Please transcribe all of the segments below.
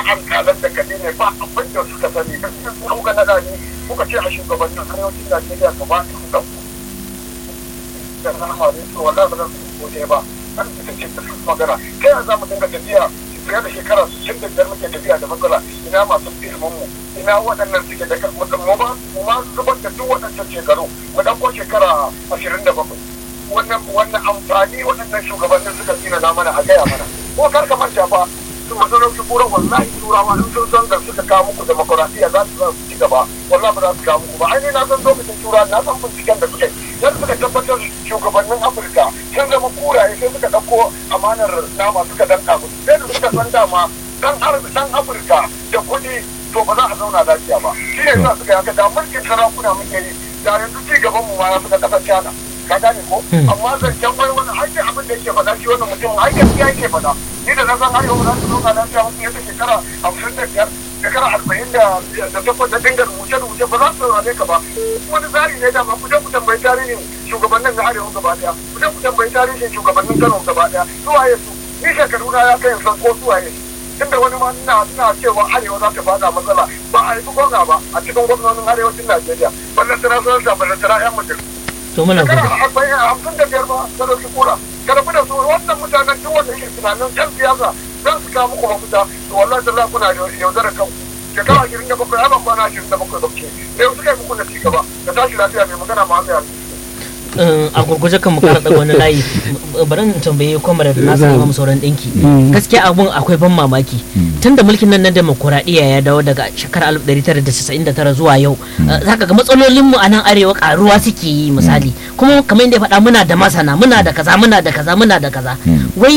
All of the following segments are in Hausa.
alƙalan da kaɗai ne ba abin da suka sani da su kuka naɗa ni kuka ce a shugabannin arewacin Najeriya gaba ɗaya ku ɗauko da rahama ne to wallahi ba zan su gode ba kan ita ce ta magana kai yanzu za mu dinga tafiya fiye da shekara sittin da biyar muke tafiya da matsala ina masu ilimin mu ina waɗannan suke da mu ba mu ma zubar da duk waɗancan shekaru mu ɗauko shekara ashirin da bakwai wannan wannan amfani waɗannan shugabannin suka tsina na mana a gaya mana ko kar ka manta fa su masarauci kura wallahi turawa in sun san da suka kawo muku demokuraɗiyya za su ci gaba wallahi ba za su kawo muku ba ainihin na san lokacin turawa na san binciken da suka yi dan suka tabbatar shugabannin afirka sun zama kuraye sai suka ɗauko amanar nama suka danka musu sai da suka san dama dan dan afirka da kuɗi to ba za a zauna lafiya ba shi ne sa suka yi haka da mulkin sarakuna muke yi da yanzu ci gaban mu ma ya fi na ƙasar China ka gane ko amma zancen wai wani hanyar abin da yake faɗa shi wannan mutum har gaskiya yake faɗa ni da na san har yau za su zauna lafiya mutum yadda shekara hamsin da biyar shekara arba'in da da takwas da dinga rubuce rubuce ba za su saurare ka ba wani tsari ne dama ku je ku tambayi tarihin shugabannin na arewa gaba daya ku je ku tambayi tarihin shugabannin kano gaba daya su waye su ni shekaru na ya kai san ko su waye tunda wani ma ina ina cewa arewa za ta fada matsala ba a yi gwamna ba a cikin gwamnonin arewacin najeriya ballan tana sanar da ballan tana yan mutum to muna shekara gode arba'in hamsin da biyar ba ta dauki kura ka rabu da su wannan mutanen duk wanda yake tunanin yan siyasa zan su kawo muku mafita to wallahi da kuna yaudara kanku shekara ashirin da bakwai ana kwana ashirin da bakwai bakwai da yau suka yi muku na cigaba da tashi lafiya mai magana ma hanyar Eh, a gurguje kan mu kara daga wani layi bari in tambaye kwamar da nasu imam sauran ɗinki gaskiya abun akwai ban mamaki tunda mulkin nan na demokuraɗiyya ya dawo daga shekarar 1999 zuwa yau eh, zaka ga matsalolin mu a nan arewa karuwa suke yi misali kuma kamar yadda ya faɗa muna da masana muna da kaza muna da kaza muna da kaza wai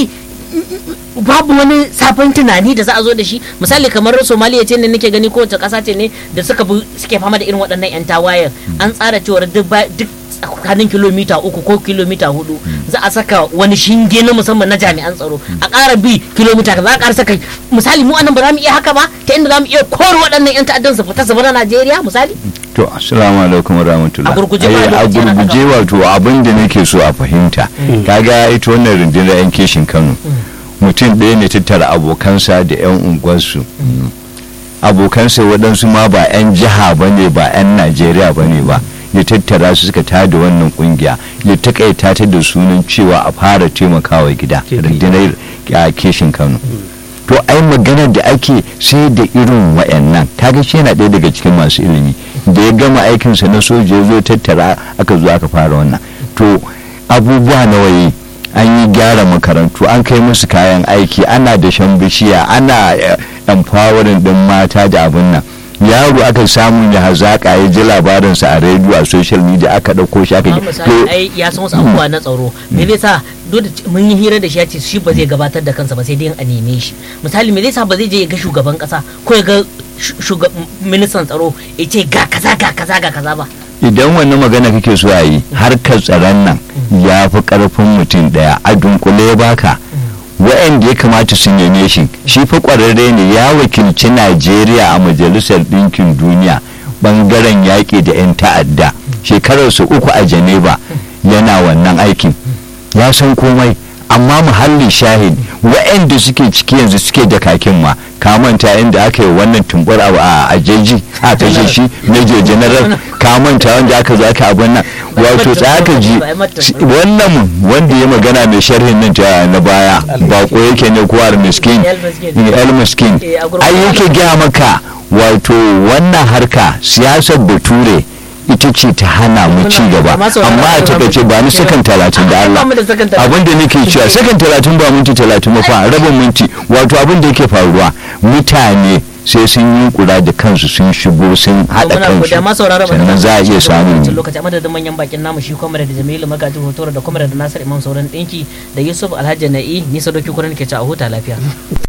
babu wani sabon tunani da za a zo da shi misali kamar somaliya ce ne nake gani kowace ƙasa ce ne da suka bi suke fama da irin waɗannan 'yan tawayen an tsara cewar duk ba- duk tsakanin kilomita uku ko kilomita hudu za a saka wani shinge na musamman na jami'an tsaro a ƙara bi kilomita kaza a ƙara saka misali mu anan ba za mu iya haka ba ta inda za mu iya kore waɗannan 'yan ta'addan su fita su bar Najeriya misali to assalamu alaikum wa rahmatullah A gurguje Ai, ba a lokaci yana gurguje wato abin da nake so a fahimta kaga ita wannan rundunar yan keshin Kano mutum ɗaya ne tattara abokansa da yan unguwarsu abokansa waɗansu ma ba 'yan jiha ba ne ba 'yan najeriya ba ne ba ya tattara su suka tada wannan kungiya ya takaita ta da sunan cewa a fara taimakawa gida rundunar a keshin kano to ai maganar da ake sai da irin wayannan kaga shi yana ɗaya daga cikin masu ilimi da ya gama aikinsa na soja ya zo tattara aka zo aka fara wannan to abubuwa nawa yi an yi gyara makarantu an kai musu kayan aiki ana da shan bishiya ana eh, empowering din mata da abin nan yaro aka samu ya hazaka ya ji labarinsa a rediyo a social media aka ɗauko shi aka amma misali ai ya san wasu abubuwa na tsaro me zai sa duk da c- mun yi hira da shi ya ce shi ba zai gabatar da kansa ba sai dai a neme shi misali me zai sa ba zai je ya ga shugaban kasa ko ya ga shu- shuga- ministan tsaro ya ce ga kaza ga kaza ga kaza ba idan wannan magana kake so a yi harkar tsaron nan ya fi karfin mutum daya a dunkule ya baka wa'anda ya kamata su neme shi shi fa kwararre ne ya wakilci najeriya a majalisar ɗinkin duniya bangaren yaƙi da 'yan ta'adda shekararsa uku a geneva yana wannan aikin ya san komai amma muhallin shahid wa'anda suke ciki yanzu suke da kakin ma ka manta inda aka yi wannan tumbar abu a ajeji a kashe shi major general ka manta wanda aka zo aka abin nan wato tsaka ji wannan wanda ya magana mai sharhin nan ta na baya bako yake ne ko miskin el miskin ai yake gaya maka wato wannan harka siyasar bature ita ce ta hana mu ci gaba amma a takaice ba ni sakan talatin da Allah abin da nake cewa sakan talatin ba minti talatin ba fa rabin minti wato abin da yake faruwa mutane sai sun yi kura da kansu sun shigo sun haɗa kansu sannan za a iya samun lokaci amma da manyan bakin namu shi kwamar da jamilu magajin hotora da kwamar da nasir imam sauran ɗinki da yusuf alhaji na'i nisa doki kuran ke ci a huta lafiya